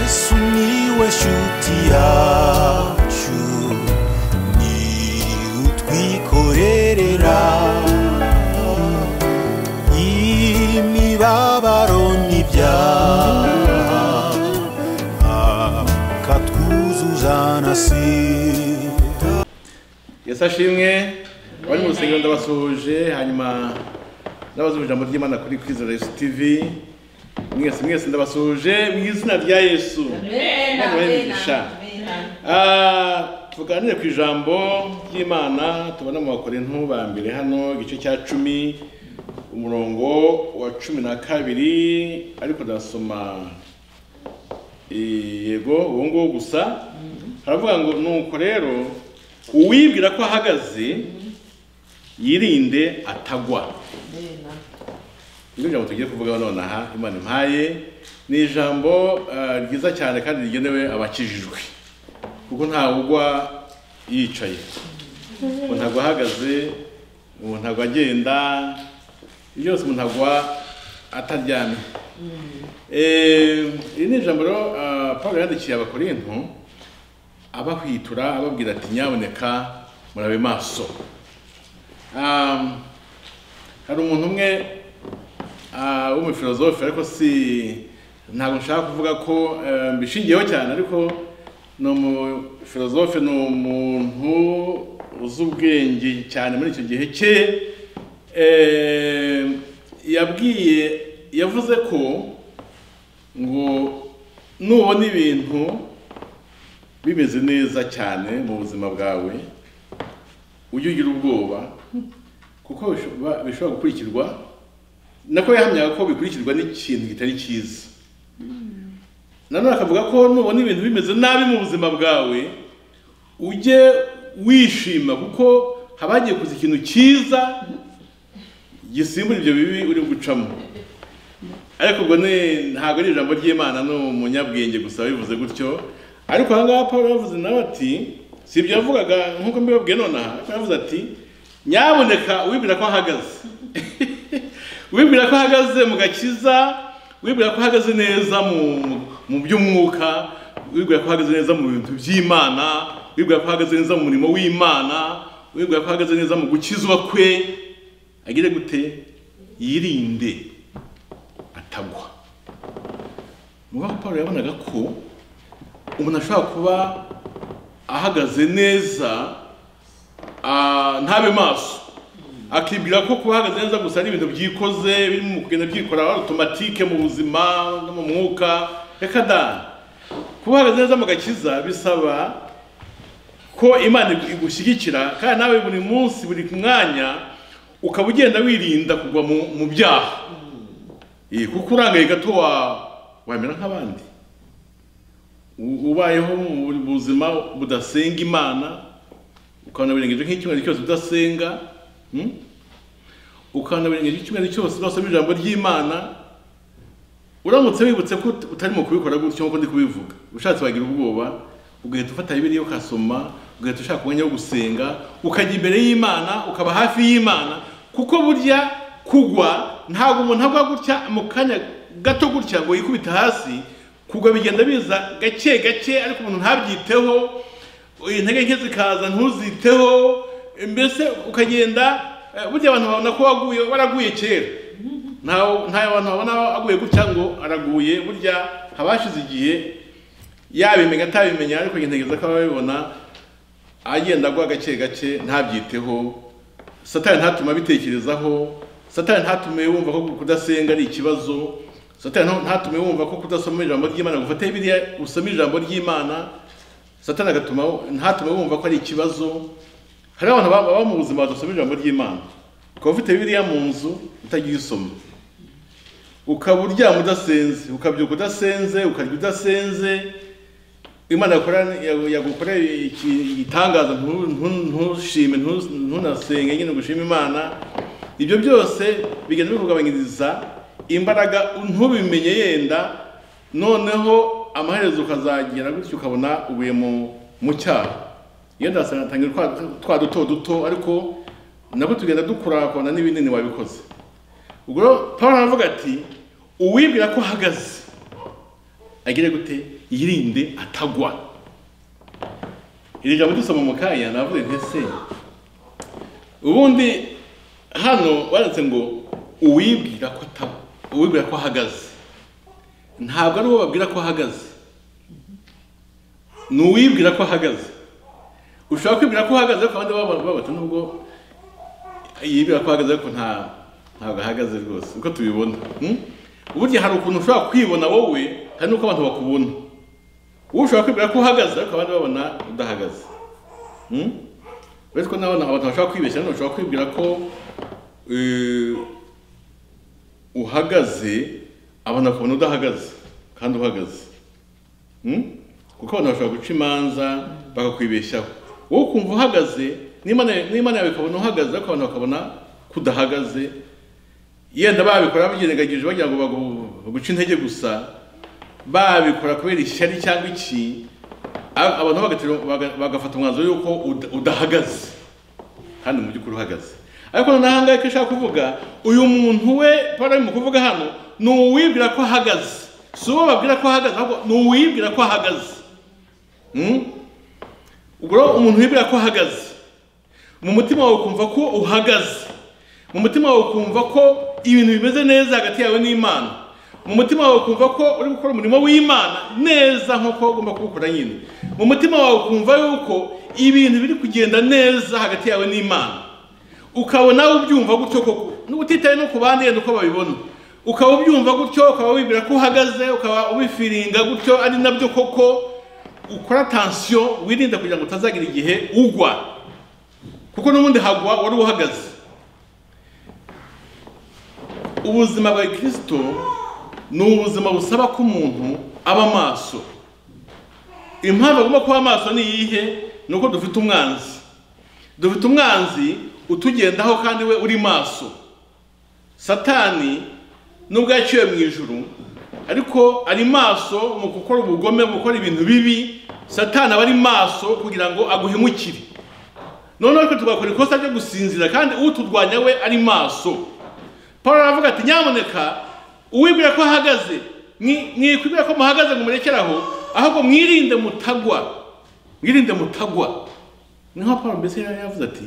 sumiłeś utiaciu ni utwikorerera imibabaro n'ibyaha akatwuzuza na sida yesu ashimwe abari mu rusengero ndabasuhuje hanyuma ndabaza ijambo ry'imana kuri kwizera yesu tv mwese mwese ndabasuhuje mu izina rya yesu Imana ibahe Ah, tuganire ku ijambo ry'imana tubona mu bakorintu ba mbere hano igice cya cumi umurongo wa cumi na kabiri ariko ndasoma yego uwo nguwo gusa haravuga ngo nuko rero uwibwira ko ahagaze yirinde atagwa nibyo ijambo tugiye kuvugaho nonaha imana impaye ni ijambo eh, ryiza cyane kandi rigenewe abakijijwe kuko ntawe ugwa yicaye umuntu agwa ahagaze umuntu agwa agenda ibyo byose umuntu agwa ataryamye Eh, iri ni ijambo rero ah, Pawulo yandikiye abakorinto abahwitura ababwira ati nyaboneka murabe maso Um, hari umuntu umwe ah, w'umufilozofe ariko si ntabwo nshaka kuvuga ko eh, mbishingiyeho cyane ariko ni umufilozofe ni umuntu uzi ubwenge cyane muri icyo gihe cye Eh, yabwiye yavuze ko ngo nubona ibintu bimeze neza cyane mu buzima bwawe ujye ugira ubwoba kuko bishoba- bishobora gukurikirwa nako yahamyaga ko bikurikirwa n'ikintu kitari cyiza nanone akavuga ko nubona ibintu bimeze nabi mu buzima bwawe ujye wishima kuko haba hagiye kuza ikintu cyiza gisimbura ibyo bibi uri gucamo ariko ubwo ni ntabwo ari ijambo ry'imana ni umunyabwenge gusa bivuze gutyo ariko aha ngaha paul yavuze nawe ati si ibyo yavugaga nk'uko mbibabwiye nonaha ariko yavuze ati nyaboneka wibwira ko ahagaze wibwira ko ahagaze mu gakiza wibwira ko ahagaze neza mu mu by'umwuka wibwira ko ahagaze neza mu bintu by'imana wibwira ko ahagaze neza mu murimo w'imana wibwira ko ahagaze neza mu gukizwa kwe agire gute yirinde atagwa nuko paul yabonaga ko umuntu ashobora kuba ahagaze neza ah, ntabe maso akibwira ko kuba ahagaze neza gusa ari ibintu byikoze birimo mu kugenda byikora automatike mu buzima no mu mwuka reka da kuba ahagaze neza mu gakiza bisaba ko imana igushyigikira kandi nawe buri munsi buri mwanya ukaba ugenda wirinda kugwa mu, mu byaha Eh, kuko urangaye gato wa wamera nk'abandi U- ubayeho mu buzima budasenga imana ukabona birengeje nk'icyumweru cyose udasenga hmm? ukabona birengeje icyumweru cyose udasoma ijambo ry'imana uramutse wibutse ko ut- utarimo kubikora gutyo nk'uko ndi kubivuga ushatse wagira ubwoba ugahita ufata bibiliya ukasoma ugahita ushaka umwanya wo gusenga ukajya imbere y'imana ukaba hafi y'imana kuko burya kugwa ntabwo umuntu agwa gutya mu kanya gato gutya ngo yikubite hasi kugwa bigenda biza gake gake ariko umuntu ntabyiteho intege nke zikaza ntuziteho mbese ukagenda eh, burya abantu babona ko waguye waraguye kera ntawe ntawe abantu babona aguye gutya ngo araguye burya habashize igihe yabimenya atabimenya ariko intege ze akaba abibona agenda agwa gake gake ntabyiteho satani ntatuma abitekerezaho satani ntatume wumva ko kudasenga ari ikibazo satani ntatume wumva ko kudasoma ijambo ry'imana ngo ufate biriya usome ijambo ry'imana satani agatuma ntatume wumva ko ari ikibazo hari abantu baba baba mu buzima badasoma ijambo ry'imana ukaba ufite bibiliya mu nzu utagiye usoma ukaba uryama udasenze ukabyuka udasenze ukarya udasenze imana yakora- yagu- yagukorera iki- igitangaza ntu- ntu- ntushime ntu- ntunasenge nyine gushima imana ibyo byose bigenda bikugabanyiriza imbaraga ntubimenye yenda noneho amaherezo ukazagera gutyo ukabona ubuye mu- mu cyaha iyo ndasangira twa duto duto ariko nabwo tugenda dukura ukabona n'ibinini wabikoze ubwo rero paul aravuga ati uwibwira ko ahagaze agire gute yirinde atagwa iri jambo dusoma mu kanya navuze nti se ubundi hano baranditse ngo uwibwira ko atagwa uwibwira ko ahagaze ntabwo ari uwo babwira ko ahagaze ni uwibwira ko ahagaze ushobora kwibwira ko uhagaze ariko abandi babata nubwo yibwira ko ahagaze ariko nta ntabwo ahagaze rwose uko tubibona hmm? burya hari ukuntu ushobora kwibona wowe hari n'uko abantu bakubona wowe ushobora kwibwira ko uhagaze ariko abandi babona udahagaze Hmm? uretse ko nabona abantu bashobora kwibeshya nanone ushobora kwibwira ko eh, uhagaze abantu bakabona udahagaze kandi uhagaze Hmm? kuko abantu bashobora guca imanza bakakwibeshyaho wowe ukumva uhagaze n'imana n'Imana yawe ikabona uhagaze ariko abantu bakabona ko udahagaze yenda babikora babyirengagije bagira ngo bagu- baguce intege gusa babikora kubera ishyari cyangwa iki a- abantu bagaterwa- baga- bagafata umwanzuro yuko uda- udahagaze kandi mu by'ukuri uhagaze ariko noneho aha ngaha icyo ashaka kuvuga uyu muntu we paul mu kuvuga hano ni uwibwira ko ahagaze si uwo babwira ko ahagaze ahubwo ni uwibwira ko ahagaze Hmm? ubwo rero umuntu wibwira ko ahagaze mu mutima wawe ukumva ko uhagaze mu mutima wawe ukumva ko ibintu bimeze neza hagati yawe n'imana mu mutima wawe ukumva ko uri gukora umurimo w'imana neza nk'uko ugomba kuwukora nyine mu mutima wawe ukumva yuko ibintu biri kugenda neza hagati yawe n'imana ukaba nawe ubyumva gutyo koko utitaye no ku bandi yenda uko babibona ukaba ubyumva gutyo ukaba wibwira ko uhagaze ukaba ubifiringa gutyo ari nabyo koko ukora tansiyo wirinda kugira ngo utazagira igihe ugwa kuko n'ubundi hagwa wari uhagaze ubuzima bwa kirisito ni ubuzima busaba ko umuntu aba amaso impamvu agomba kuba amaso ni iyihe ni uko dufite umwanzi dufite umwanzi utugendaho kandi we uri maso satani nubwo yaciwe mu ijuru ariko ari maso mu gukora ubugome mu gukora ibintu bibi satani aba ari maso kugira ngo aguhemukire noneho ariko tugakora ikosa ryo gusinzira kandi uturwanya we ari maso paul aravuga ati nyamuneka uwibwira ko ahagaze mwi- mwikwibwira ko muhagaze ngo murekere aho ahubwo mwirinde mutagwa mwirinde mutagwa niho paul mbese yari yavuze ati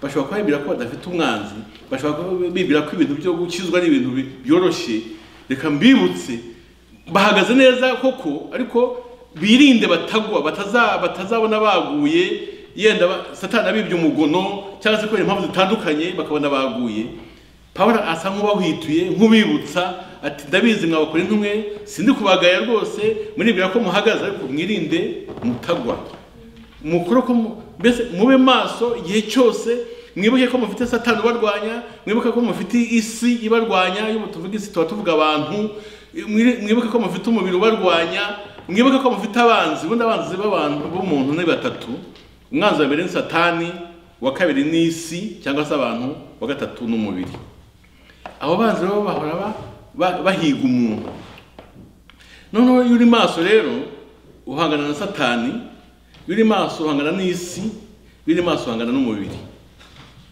bashobora kuba bibwira ko badafite umwanzi bashobora kuba bibwira ko ibintu byo gukizwa ari ibintu bi- byoroshye reka mbibutse bahagaze neza koko ariko birinde batagwa bataza- batazabona baguye yenda ba- satani abibye umugono cyangwa se kubera impamvu zitandukanye bakabona baguye pawulo asa nk'ubahwituye nk'ubibutsa ati ndabizi mwabakora intumwe sindi kubagaya rwose muribwira ko muhagaze ariko mwirinde mutagwa mukuru ko mu- mbese mube maso igihe cyose mwibuke ko mufite satani ubarwanya mwibuke ko mufite isi ibarwanya iyo tuvuga isi tuba tuvuga abantu mwiri- mwibuke ko mufite umubiri ubarwanya mwibuke ko mufite abanzi ubundi abanzi b'abantu b'umuntu ni batatu umwanzi wa mbere ni satani uwa kabiri ni isi cyangwa se abantu wa gatatu ni umubiri abo banzi rero bahora ba- ba- bahiga umuntu noneho iyo uri maso rero uhangana na satani iyo uri maso uhangana n'isi iyo uri maso uhangana n'umubiri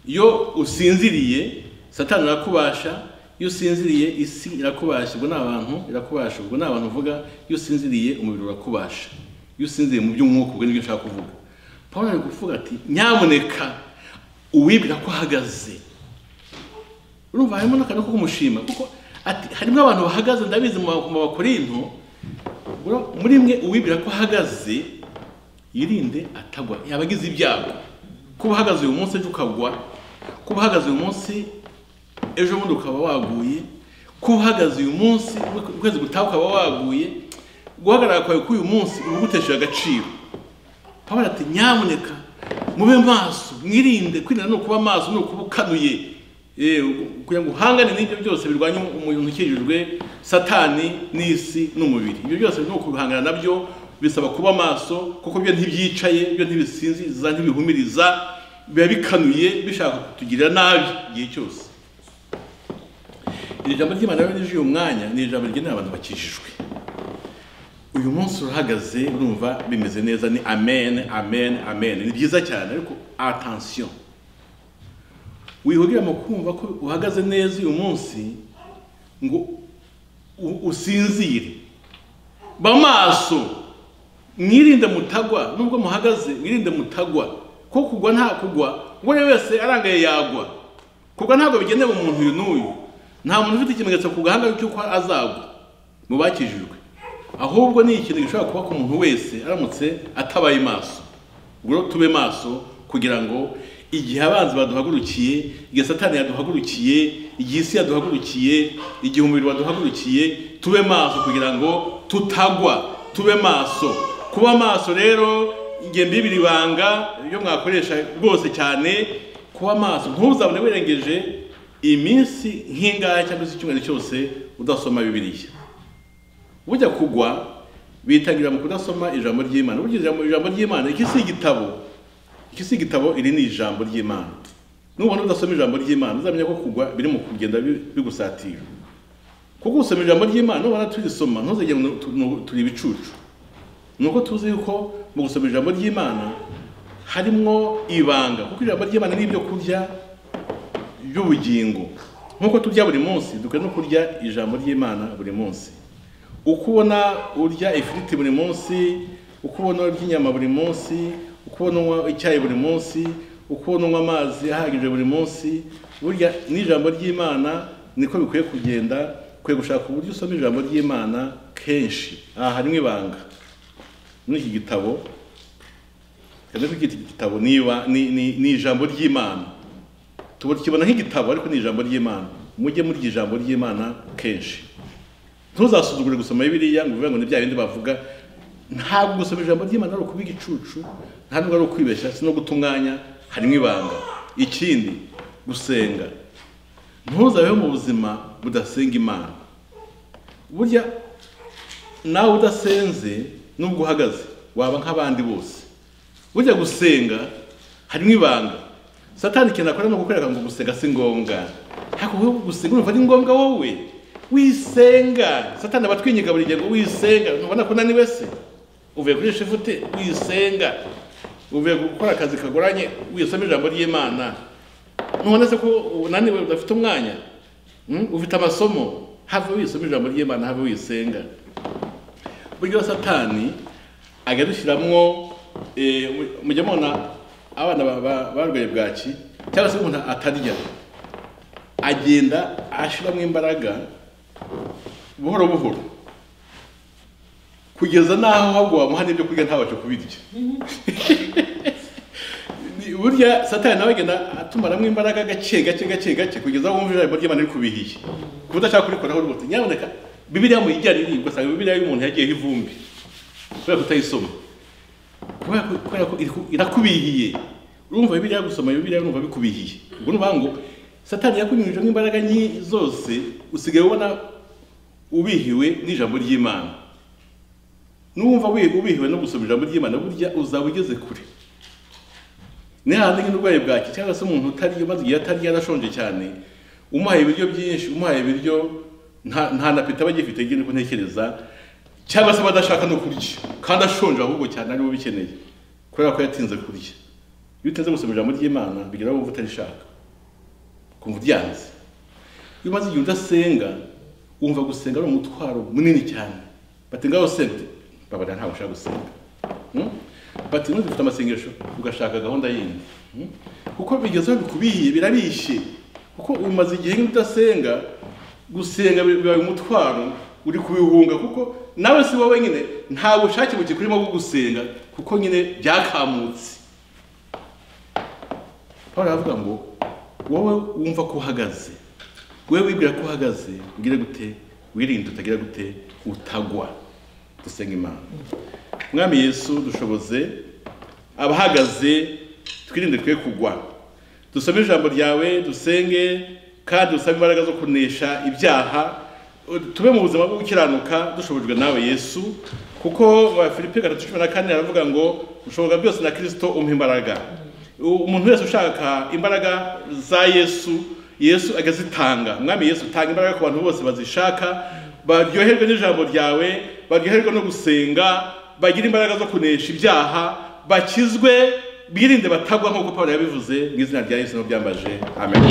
iyo usinziriye satani irakubasha iyo usinziriye isi irakubasha ubwo ni abantu irakubasha ubwo ni abantu uvuga iyo usinziriye umubiri urakubasha iyo usinziriye mu by'umwuka ubwo nibyo nshaka kuvuga paul ari kuvuga ati nyamuneka uwibwira ko ahagaze urumva harimo n'akantu ko kumushima kuko ati harimo abantu bahagaze ndabizi mu mu bakorinto bro, muri mwe uwibwira ko ahagaze yirinde atagwa yaba agize ibyago kuba uhagaze uyu munsi ejo ukagwa kuba uhagaze uyu munsi ejo bundi ukaba waguye kuba uhagaze uyu munsi ukwezi gutaha ukaba waguye guhagarara kwawe k'uyu munsi uba ugutesheje agaciro pawulo ati nyamuneka mube maso mwirinde kwirinda ni ukuba maso ni ukuba ukanuye Eh, kugira ngo uhangane n'ibyo byose birwanya umuntu ukijijwe satani n'isi n'umubiri ibyo byose ni ukubihangana nabyo bisaba kuba maso kuko byo ntibyicaye byo ntibisinziza ntibihumiriza biba bikanuye bishaka kutugirira nabi igihe cyose iri jambo ry'imana rero rije uyu mwanya ni ijambo rigenewe abantu bakijijwe uyu munsi urahagaze urumva bimeze neza ni amen amen amen ni byiza cyane ariko atansiyo wihugire mu kumva ko uhagaze neza uyu munsi ngo u- usinzire ba maso mwirinde mutagwa nubwo muhagaze mwirinde mutagwa ko kugwa nta kugwa uwo ari we wese arangaye yagwa kugwa ntabwo bigenewe umuntu uyu n'uyu nta muntu ufite ikimenyetso ku gahanga cy'uko azagwa mu bakijijwe ahubwo ni ikintu gishobora kuba ku muntu wese aramutse atabaye maso ubwo rero tube maso kugira ngo igihe abanzi baduhagurukiye igihe satani yaduhagurukiye igihe isi yaduhagurukiye igihe umubiri waduhagurukiye tube maso kugira ngo tutagwa tube maso kuba maso rero igihe mbibiri ibanga ibyo mwakoresha rwose cyane kuba maso ntuzabone wirengeje iminsi nk'ingaya cyangwa se icyumweru cyose udasoma bibiriya bujya kugwa bitangira mu kudasoma ijambo ry'imana burya ijambo ijambo ry'imana iki si igitabo iki si igitabo iri ni ijambo ry'imana nubona udasoma ijambo ry'imana uzamenya ko kugwa biri mu kugenda bi- bigusatira kuko usoma ijambo ry'imana nubona turisoma ntuzigere nu- tu- nu- turi ibicucu ni uko tuzi yuko mu gusoma ijambo ry'imana harimo ibanga kuko ijambo ry'imana ni ibyo kurya by'ubugingo nk'uko turya buri munsi dukwiye no kurya ijambo ry'imana buri munsi uko ubona urya ifiriti buri munsi uko ubona urya inyama buri munsi uko ubona unywa icyayi buri munsi uko ubona unywa amazi ahagije buri munsi burya n'ijambo ry'imana niko bikwiye kugenda ukwiye gushaka uburyo usoma ijambo ry'imana kenshi aha harimo ibanga muri iki gitabo kandi iki gitabo ni iba- ni- ni- ni ijambo ry'imana tukibona nk'igitabo ariko ni ijambo ry'imana mujye murya ijambo ry'imana kenshi ntuzasuzugure gusoma bibiliya ngo uvuge ngo ni bya bindi bavuga ntabwo gusoma ijambo ry'imana ari ukuba igicucu ntabwo ari ukwibeshya si no guta umwanya harimo ibanga ikindi gusenga ntuzabeho mu buzima budasenga imana burya nawe udasenze nubwo uhagaze waba nk'abandi bose burya gusenga harimo ibanga satani ikintu akora ni ukukwereka ngo gusenga si ngombwa ariko wowe gusenga urumva ari ngombwa wowe wisenga satani aba atwinyiga buri gihe ngo wisenga ntubona ko unaniwe se uvuye kuri shifute wisenga uvuye gukora akazi kagoranye wisoma ijambo ry'imana ntubona se ko unaniwe udafite umwanya Mm? ufite amasomo have wisoma ijambo ry'imana have wisenga buryo satani ajya dushyiramo mujya mubona abana ba- ba- barwaye bwaki cyangwa se umuntu atarya agenda ashyiramo imbaraga buhoro buhoro kugeza n'aho ahubwo wamuha n'ibyo kurya ntabashe kubirya Ni- burya satani nawe agenda atumaramo imbaraga gake gake gake gake kugeza aho wumva ijambo ry'imana riri kubihiye ku buryo ashaka kurikoraho rwose nyamuneka bibiriya muyijyane iri ugasanga bibiriya y'umuntu yagiyeho ivumbi kubera kutayisoma kubera ko- kubera ko iriku- irakubihiye urumva bibiliya gusoma bibiliya urumva bikubihiye ubwo ni ukuvuga ngo satani yakunyujijemo imbaraga nyi zose usigaye ubona ubihiwe n'ijambo ry'imana n'uwumva wi- ubihiwe no gusoma ijambo ry'imana burya uzaba ugeze kure ni hahandi nk'uburwayi bwaki cyangwa se umuntu utarya maze igihe atarya yarashonje cyane umuhaye ibiryo byinshi umuhaye ibiryo nta nta na peta aba agifite ngira uko ntekereza cyangwa se aba adashaka no kurya kandi ashonje ahubwo cyane ariwe ubikeneye kubera ko yatinze kurya iyo utinze gusoma ijambo ry'imana bigira wumva utarishaka kumva ubyanze iyo umaze igihe udasenga wumva gusenga ari umutwaro munini cyane bati ngaho sente babarira ntabwo ushaka gusenga Hmm? bati none dufite amasengesho ugashaka gahunda yindi Hmm? kuko bigeze aho bikubihiye birabishye kuko umaze igihe udasenga gusenga bi- bibaye umutwaro uri kubihunga kuko nawe si wowe nyine nta bushake bukikurimo bwo gusenga kuko nyine byakamutse paul aravuga ngo wowe wumva ko uhagaze wowe wibwira ko uhagaze ugire gute wirinde utagira gute utagwa dusenga imana mwami yesu dushoboze abahagaze twirinde twe kugwa dusome ijambo ryawe dusenge kandi dusabe imbaraga zo kunesha ibyaha tube mu buzima bwo gukiranuka dushobojwe nawe yesu kuko wa filipi gatatu cumi na kane aravuga ngo ushoboka byose na kirisito umpa imbaraga U- umuntu wese ushaka imbaraga za yesu yesu agazitanga mwami yesu tanga imbaraga ku bantu bose bazishaka baryoherwe n'ijambo ryawe baryoherwe no gusenga bagire imbaraga zo kunesha ibyaha bakizwe birinde batagwa nk'uko pawulo yabivuze mu izina rya yesu n'ubyambaje amen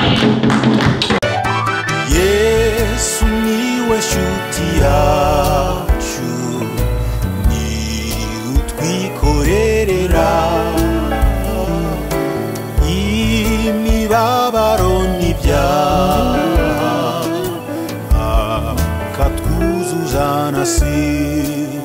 yesu niwe shuti yacu by'abaroni ibyaha akatwuzuza na sida